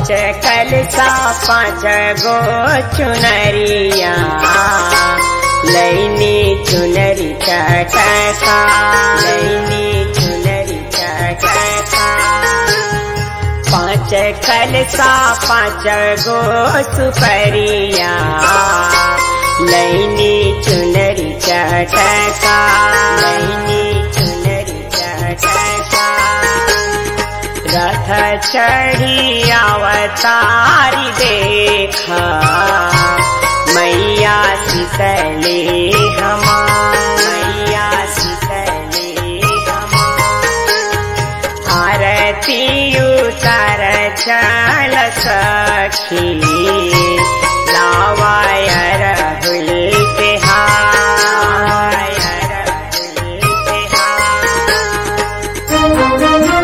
पाँच कलसा पाँच गो चुनरिया लैनी चुनरी चटका लैनी चुनरी चटका पाँच कलसा पाँच गो सुपरिया लैनी चुनरी चटका लैनी चुनरी चटका रथ चढ़ी अवतारी देखा मैया शीतले हमा मैया शीतले हमा आरती उतर चल सखी लावाय रहुल तिहार रहुल तिहार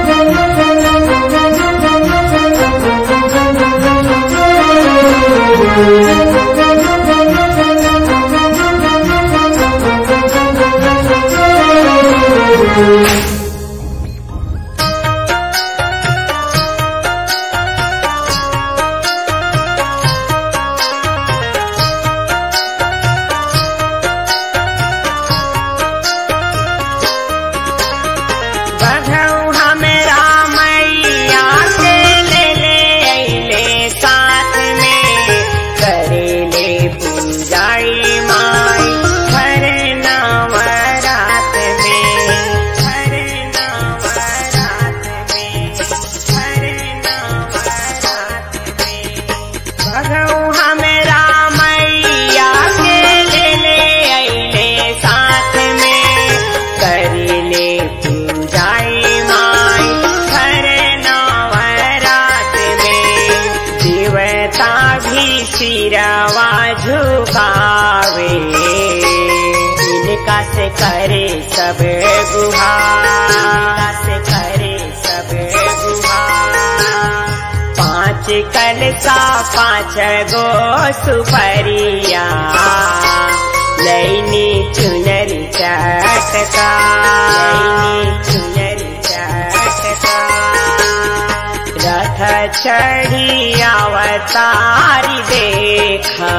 बधौ हमरा मैया के ले ले अइले साथ में करेले पूजाई माई हर नवरात में हर नवरात में हर नवरात में बधौ हमरा मैया के ले ले अइले साथ में करेले पूजाई माई हर नवरात में देवता भी सिरवा झुकावे इनका से करे सब गुहार से करे सब गुहार पाँच कलसा पाँच गो सुपरिया लैनी चुनरी चटका लैनी चुनरी चटका रथ चढ़ी अवतारी देखा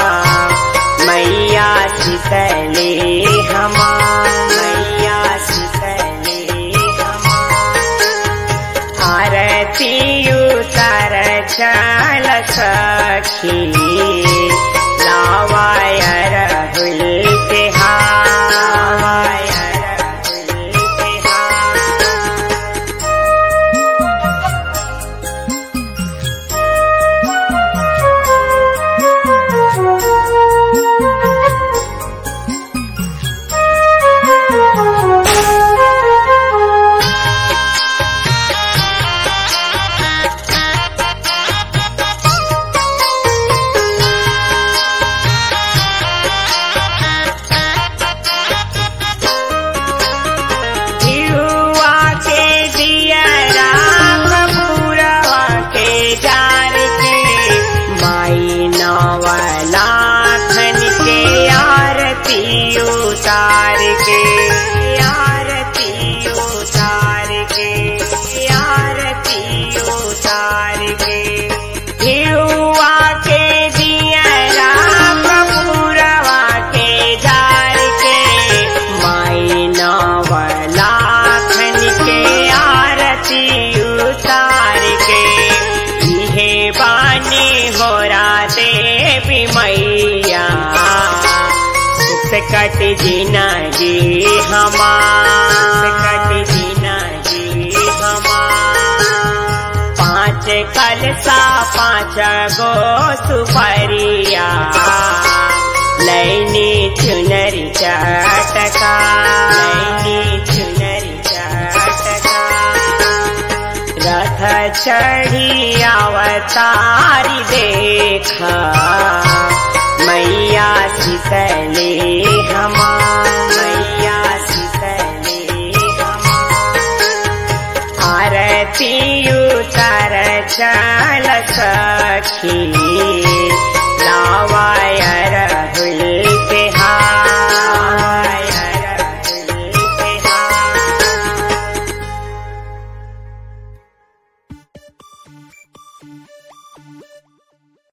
मैया शीतले हमा मैया शीतले हमा आरती उतर चल सखी लावाय रहुल तिहार रहुल तिहार दिहुआ के दिया राम पूरवा के जार के माई नवलाखन के आरती उतार के आरती उतार के आरती उतार के दिहुआ के दिया राम पूरवा के जार के माई नवलाखन के आरती उतार के इहे बानी होरा देवी मैया सुख कट जीना जी हमार कट जीना जी हमार पाँच कलसा पाँच गो सुपरिया लैनी चुनरी चटका लैनी चुनरी चटका रथ चढ़ी अवतारी देखा मैया शीतले हमा मैया शीतले हमा आरती उतर चल सखी